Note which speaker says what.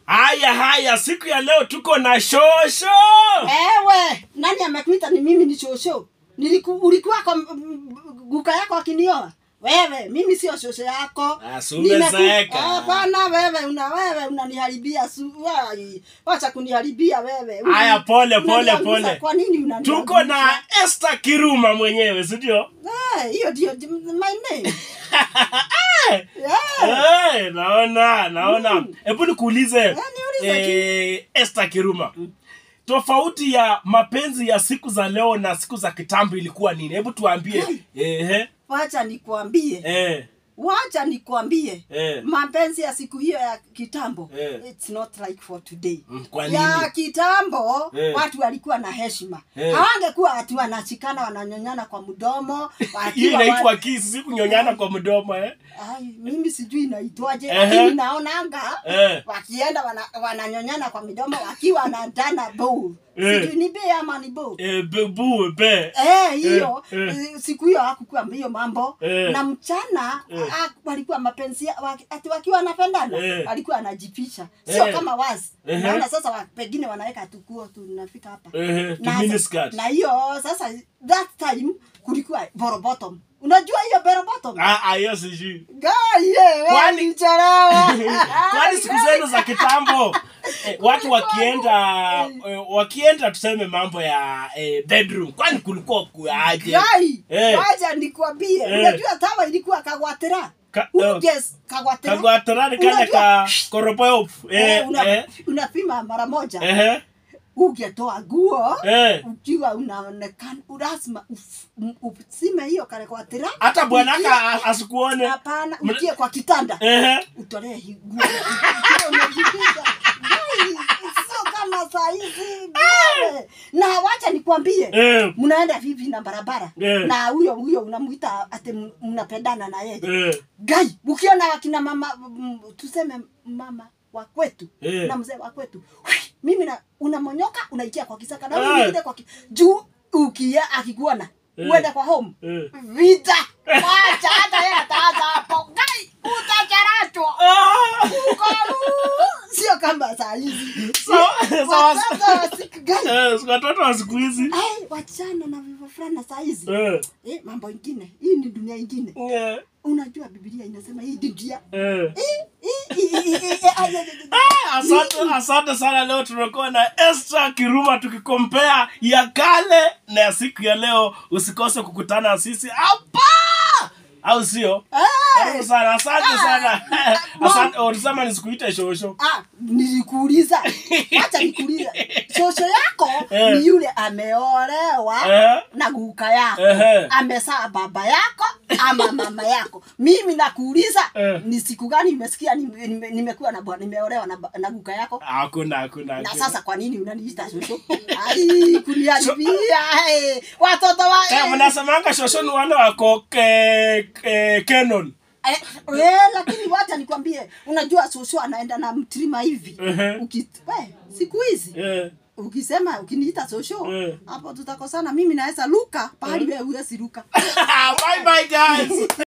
Speaker 1: haya haya siku ya leo tuko na shosho
Speaker 2: Ewe, nani amekuita ni mimi ni shosho? Niliku, ulikuwa kwa m- m- guka yako akinioa? Wewe, mimi sio shosho yako.
Speaker 1: Ah, si umezeeka.
Speaker 2: Nimeku- Hapana wewe, una wewe unaniharibia su. wai, Wacha kuniharibia wewe. Una-
Speaker 1: Haya, pole, pole,
Speaker 2: unaniangusha.
Speaker 1: pole.
Speaker 2: Kwa nini unaniangusha?
Speaker 1: tuko na Esther Kiruma mwenyewe si ndio
Speaker 2: Eh, hiyo ndio my name.
Speaker 1: Eh,
Speaker 2: Yeah.
Speaker 1: eh, naona naona hebu nikuulize
Speaker 2: niulize
Speaker 1: eh, Esther Kiruma tofauti ya mapenzi ya siku za leo na siku za kitambo ilikuwa nini hebu tuambie
Speaker 2: Kai.
Speaker 1: eh,
Speaker 2: Wacha nikwambie.
Speaker 1: eh,
Speaker 2: Wacha nikwambie.
Speaker 1: eh.
Speaker 2: Mapenzi ya siku hiyo ya kitambo.
Speaker 1: Eh.
Speaker 2: It's not like for today.
Speaker 1: Mm, kwa
Speaker 2: ya
Speaker 1: nini
Speaker 2: kitambo
Speaker 1: Eh.
Speaker 2: watu walikuwa na heshima
Speaker 1: Eh.
Speaker 2: hawangekuwa watu wanachikana wananyonyana kwa mdomo
Speaker 1: hiyo
Speaker 2: wakiwa
Speaker 1: inaitwa
Speaker 2: wa-
Speaker 1: kisi si kunyonyana kwa mdomo eh?
Speaker 2: Ai, mimi sijui inaitwaje
Speaker 1: Ehe.
Speaker 2: lakini naonanga
Speaker 1: Eh.
Speaker 2: wakienda wana, wananyonyana kwa midomo wakiwa na dana bowl
Speaker 1: Eh.
Speaker 2: sijui ni be ama ni bowl
Speaker 1: Eh, bebu be
Speaker 2: Eh, hiyo
Speaker 1: Eh, eh.
Speaker 2: eh, siku hiyo hakukuwa hiyo mambo
Speaker 1: Eh.
Speaker 2: na mchana
Speaker 1: Eh.
Speaker 2: ah, walikuwa mapenzi ya- waki- ati wakiwa wanapendana
Speaker 1: Eh.
Speaker 2: walikuwa anajificha sio
Speaker 1: Eh.
Speaker 2: kama wazi
Speaker 1: Ehe.
Speaker 2: naona sasa wa, pengine wanaweka tukuo tunafika hapa
Speaker 1: Ehe, tu
Speaker 2: na,
Speaker 1: miniskirt.
Speaker 2: na hiyo sasa that time kulikuwa boro bottom unajua hiyo boro bottom
Speaker 1: Ah, ah, hiyo sijui
Speaker 2: Gai, eh, wewe
Speaker 1: Kwani-
Speaker 2: ulichelewa.
Speaker 1: kwani siku zenu za kitambo eh, watu wakienda eh, wakienda tuseme mambo ya eh, bedroom kwani kulikuwa kuaje
Speaker 2: Gai,
Speaker 1: Eh.
Speaker 2: wacha nikwambie
Speaker 1: Eh.
Speaker 2: unajua tawa ilikuwa kagwatira
Speaker 1: Ka-
Speaker 2: Uges, kagwatira
Speaker 1: kagwatorani kale
Speaker 2: Unajua-
Speaker 1: ka koropoyo
Speaker 2: Eh,
Speaker 1: eh,
Speaker 2: una-
Speaker 1: eh,
Speaker 2: unapima mara moja
Speaker 1: ehe,
Speaker 2: ungetoa guo
Speaker 1: eh.
Speaker 2: ukiwa unaonekana lazima uf- m- usime hiyo karekwatira
Speaker 1: hata bwanaka a- asikuone
Speaker 2: hapana
Speaker 1: Mna-
Speaker 2: ukie kwa kitanda
Speaker 1: ehe
Speaker 2: utolee hii guo ukiwa umejificha. Ai, sio kama saa hizi bale. na wacha nikwambie
Speaker 1: eh,
Speaker 2: mnaenda vivi na barabara
Speaker 1: Eh.
Speaker 2: na huyo huyo unamuita ati m- mnapendana na yeye
Speaker 1: eh,
Speaker 2: gai ukiona wakina mama m- tuseme mama wa kwetu
Speaker 1: Eh.
Speaker 2: na mzee wa kwetu hui, mimi na unamonyoka unaikia kwa kisaka na
Speaker 1: Eh.
Speaker 2: huyu mwingine kwa ki, juu ukia akikuona
Speaker 1: Eh.
Speaker 2: uende kwa home
Speaker 1: eh.
Speaker 2: vita wacha hata yeye ataanza hapo gai utacharachwa
Speaker 1: Ah!
Speaker 2: Uko, sio kama saa hizi
Speaker 1: Sawa- sawa-
Speaker 2: watoto wa siku gani
Speaker 1: Eh, watoto wa siku hizi
Speaker 2: ai wachana na vivyo fulani na saa hizi
Speaker 1: Eh,
Speaker 2: eh, mambo ingine hii ni dunia ingine
Speaker 1: eh,
Speaker 2: unajua biblia inasema hii dunia
Speaker 1: eh.
Speaker 2: Ii, ii, ii, ii, ii, ai, ai, ai, ai.
Speaker 1: Ah, asante asante sana leo tunakuwa na Esther Kiruma tukikompea ya kale na ya siku ya leo usikose kukutana na sisi hapa au sio
Speaker 2: Eh,
Speaker 1: karibu sana asante sana asante ulisema nisikuite shosho
Speaker 2: ah, nilikuuliza wacha nikuuliza shosho yako
Speaker 1: Eh.
Speaker 2: ni yule ameolewa
Speaker 1: Eh.
Speaker 2: na guka yako
Speaker 1: Ehe.
Speaker 2: amesaa baba yako ama mama yako mimi nakuuliza
Speaker 1: Eh.
Speaker 2: ni siku gani imesikia nime- nime- nimekuwa na bwana- nimeolewa na, ba- na guka yako
Speaker 1: hakuna hakuna
Speaker 2: na
Speaker 1: hakuna.
Speaker 2: sasa kwa nini unaniita shosho ai kuniharibia eh, watoto wa
Speaker 1: Eh, mnasemanga shosho ni wale wako ke, ke, Canon
Speaker 2: Eh, eh, lakini wacha nikwambie unajua shosho anaenda na mtrima hivi
Speaker 1: Ehe.
Speaker 2: Uki, we, siku hizi
Speaker 1: eh,
Speaker 2: ukisema ukiniita shosho
Speaker 1: Eh.
Speaker 2: hapo tutakosana mimi naweza luka pahali wewe huwezi luka
Speaker 1: bye bye guys